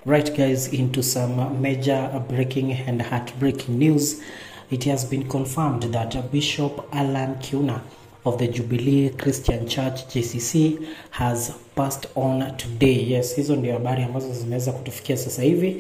Right, guys, into some major breaking and heartbreaking news. It has been confirmed that Bishop Alan Kiuna of the Jubilee Christian Church JCC has passed on today. Yes, hizo ndio habari ambazo zimeweza kutufikia sasa hivi.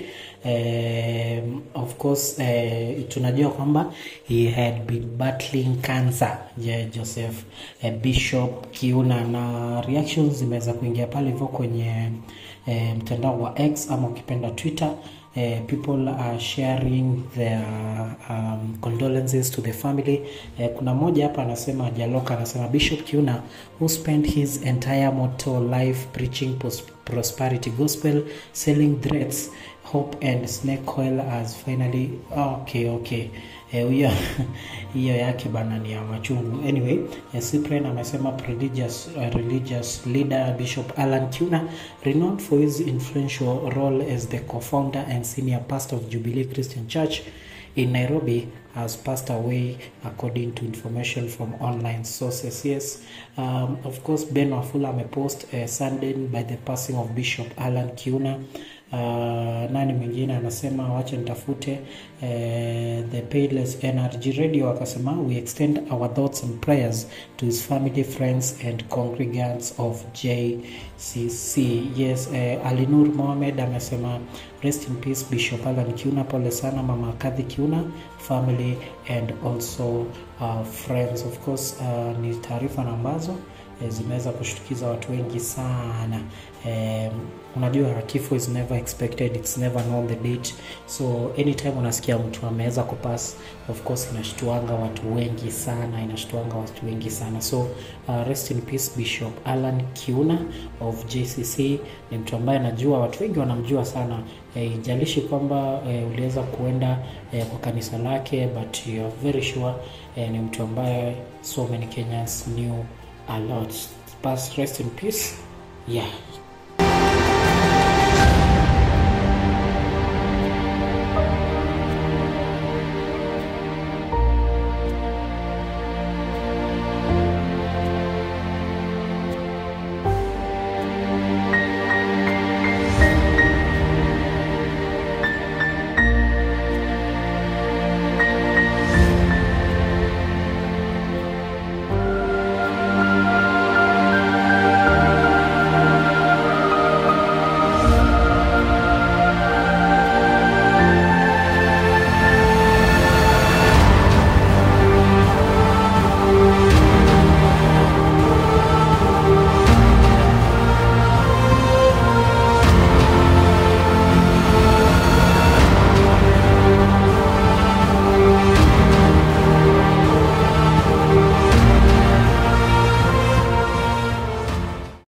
Um, of course uh, tunajua kwamba he had been battling cancer yeah, Joseph uh, Bishop Kiuna, na reactions zimeweza kuingia pale hivyo kwenye uh, mtandao wa X ama ukipenda Twitter. Uh, people are sharing their um, condolences to the family. Uh, kuna mmoja hapa anasema Jaloka anasema Bishop Kiuna who spent his entire mortal life preaching pros prosperity gospel selling threats hope and snake oil has finally okay okay hiyo uh, hiyo yake bana ni ya machungu anyway uh, Cyprian amesema religious, uh, religious leader Bishop Alan Kiuna renowned for his influential role as the co-founder and senior pastor of Jubilee Christian Church in Nairobi has passed away according to information from online sources. Yes, um, of course Ben Wafula amepost uh, saddened by the passing of Bishop Alan Kiuna. Uh, nani mwingine anasema wacha nitafute uh, the Payless Energy Radio akasema we extend our thoughts and prayers to his family friends and congregants of JCC. Yes, uh, Alinur Mohamed amesema rest in peace Bishop Alan Kiuna, pole sana mama Kadhi Kiuna family and also uh, friends of course. Uh, ni taarifa ambazo eh, zimeweza kushtukiza watu wengi sana eh, unajua kifo is never expected it's never known the date so anytime unasikia mtu ameweza kupass of course inashtuanga watu wengi sana inashtuanga watu wengi sana so uh, rest in peace Bishop Alan Kiuna of JCC ni mtu ambaye najua watu wengi wanamjua sana ijalishi eh, kwamba eh, uliweza kuenda eh, kwa kanisa lake but you are very sure eh, ni mtu ambaye so many Kenyans knew a lot. Pass rest in peace. Yeah.